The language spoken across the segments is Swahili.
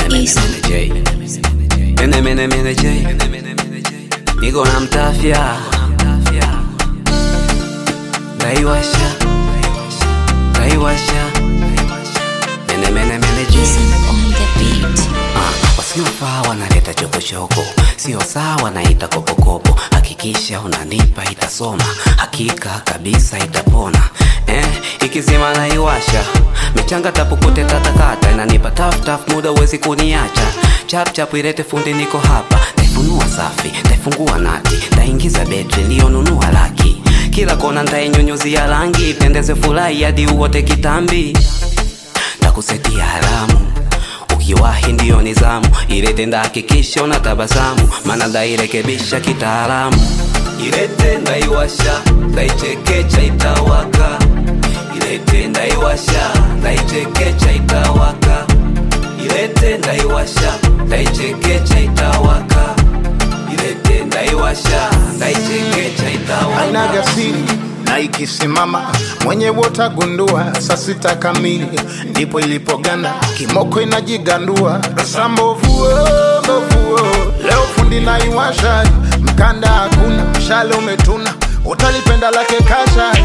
Mene mene mene J Niko na mtafya Naiwasha Naiwasha Mene mene mene J Ah, wasiofaa wanaleta chokochoko, sio sawa naita kopokopo. Hakikisha unanipa itasoma, hakika kabisa itapona. Eh, ikizima naiwasha michanga tapukute tatakata, inanipa taf taf, muda uwezi kuniacha. Chap chap ilete fundi, niko hapa, taifunua safi, taifungua nati, taingiza betri iliyonunua laki, kila kona ntainyunyuzia rangi, pendeze furahi hadi uote kitambi, takusetia haramu ukiwahi ndiyo nizamu ilete ndahakikisha una tabasamu mana ndairekebisha kitaalamu ilete ndaiwasha ndaichekecha itawaka ilete ndaiwasha ndaichekecha itawaka ilete ndaiwasha ndaichekecha itawaka ilete ndaiwasha ndaichekecha itawaka ainaga siri na ikisimama mwenye wotagundua saa sita kamili ndipo ilipoganda kimoko inajigandua rasambovuo mbovuo leo fundi naiwasha mkanda hakuna mshale umetuna utalipenda lake kasha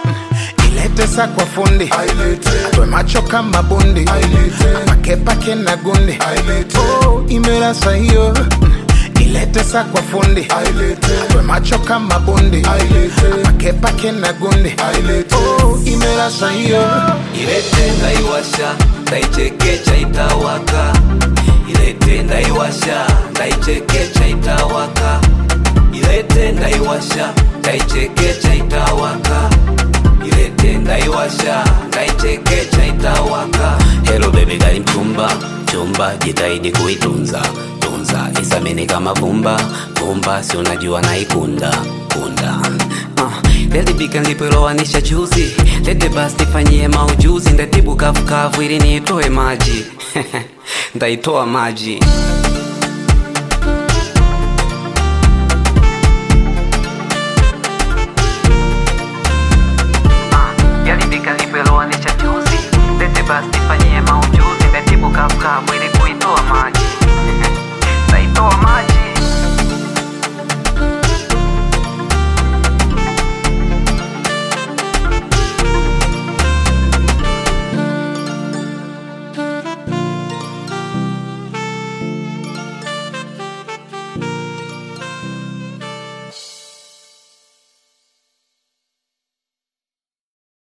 ilete sa kwa fundi atwe macho kama bundi pakepake na gundi oh, imerasa hiyo ilete sa kwa fundi atwe macho kama bundi pakepake na gundi oh, imerasa hiyo ilete ndaiwasha ndaichekecha itawaka ilete ndaiwasha ndaichekecha itawaka ilete ndaiwasha ndaichekecha itawaka ilete ndaiwasha ndaichekecha itawaka helo bebe gali mchumba chumba jitahidi kuitunza tunza isamini kama vumba vumba si unajua naikunda kunda uh, lelipika nilipoilowanisha juzi lete basi nifanyie maujuzi ndatibu kavukavu ili niitoe maji ndaitoa maji